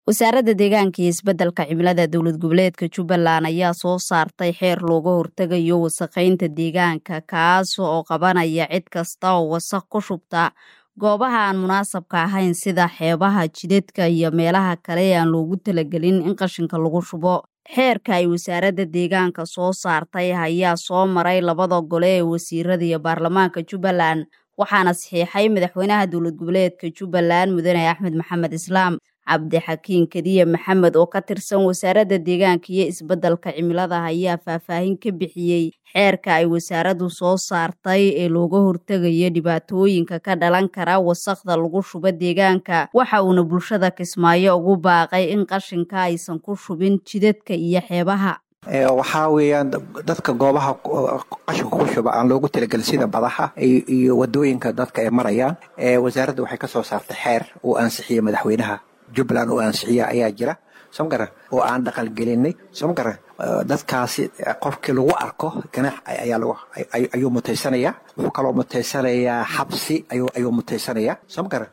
wasaaradda deegaanka iyo isbeddelka cimilada dowlad goboleedka jubbaland ayaa soo saartay xeer looga hortegayo wasakheynta deegaanka kaas oo qabanaya cid kasta oo wasakh ku shubta goobaha aan munaasabka ahayn sida xeebaha jidadka iyo meelaha kale ee aan loogu talagelin in qashinka lagu shubo xeerka ay wasaaradda deegaanka soo saartay ayaa soo maray labada gole ee wasiirada iyo baarlamaanka jubbaland waxaana saxiixay madaxweynaha dowlad goboleedka jubbaland mudane axmed maxamed islaam cabdixakiin kadiye maxamed oo ka tirsan wasaaradda deegaanka iyo isbeddelka cimilada ayaa faahfaahin ka bixiyey xeerka ay wasaaraddu soo saartay ee looga hortegayo dhibaatooyinka ka dhalan kara wasakhda lagu shubo deegaanka waxa uuna bulshada kismaayo ugu baaqay in qashinka aysan ku shubin jidadka iyo xeebaha waxaa weeyaan dadka goobaha qashinka ku shuba aan loogu talagelin sida badaha iyo wadooyinka dadka ay marayaan wasaaradda waxay ka soo saartay xeer uu ansixiyey madaxweynaha jubbaland uu ansixiya ayaa jira soo garan oo aan dhaqal gelinay soo garan dadkaasi qofkii lagu arko ganax ayuu mutaysanaya wuxuu kaloo mutaysanayaa xabsi ayuu mutaysanaya soo garan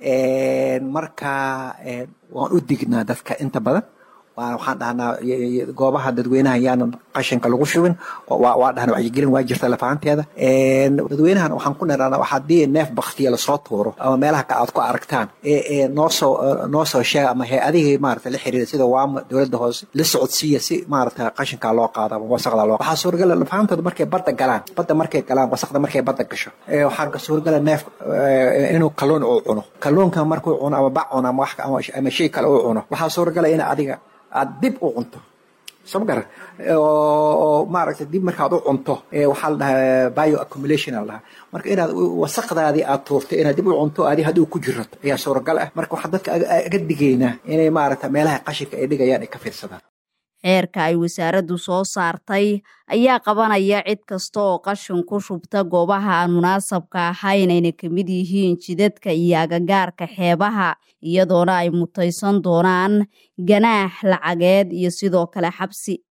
marka waan u dignaa dadka inta badan waxaan dhahnaa goobaha dadweynaha yaanan qashinka lagu shubin waa dhahna wacyigelin waa jirta lafahanteeda dadweynahan waxaan ku nirana haddii neef baktiya lasoo tuuro ama meelaha ka aad ku aragtaan noosoo noo soo sheega ama hay-adihii maarata la xiriira sida waama dowladda hoose la socodsiiya si maarata qashinkaa loo qaado ama wasaqda loo waxaa suuragala lafahantooda markay badda galaan badda markay galaan wasaqda markay badda gasho waxaa suuragala neef inuu kalluun uu cuno kalluunka markuu cuno ama bac cuno ama shay kale uu cuno waxaa suuragala in adiga aad dib u cunto soo garan oo maaragtay dib markaad u cunto waxaa la dhahaa bio accumulation la dhahaa marka inaad wasaqdaadii aad tuurtay inaad dib u cunto adi haddii ku jirato ayaa suuragal ah marka waxaan dadka aga digaynaa inay maaragta meelaha qashinka ay dhigayaan ay ka fiirsadaan xeerka ay wasaaraddu soo saartay ayaa qabanaya cid kasta oo qashin ku shubta goobaha aan munaasabka ahayn ayna ka mid yihiin jidadka iyo agagaarka xeebaha iyadoona ay mutaysan doonaan ganaax lacageed iyo sidoo kale xabsi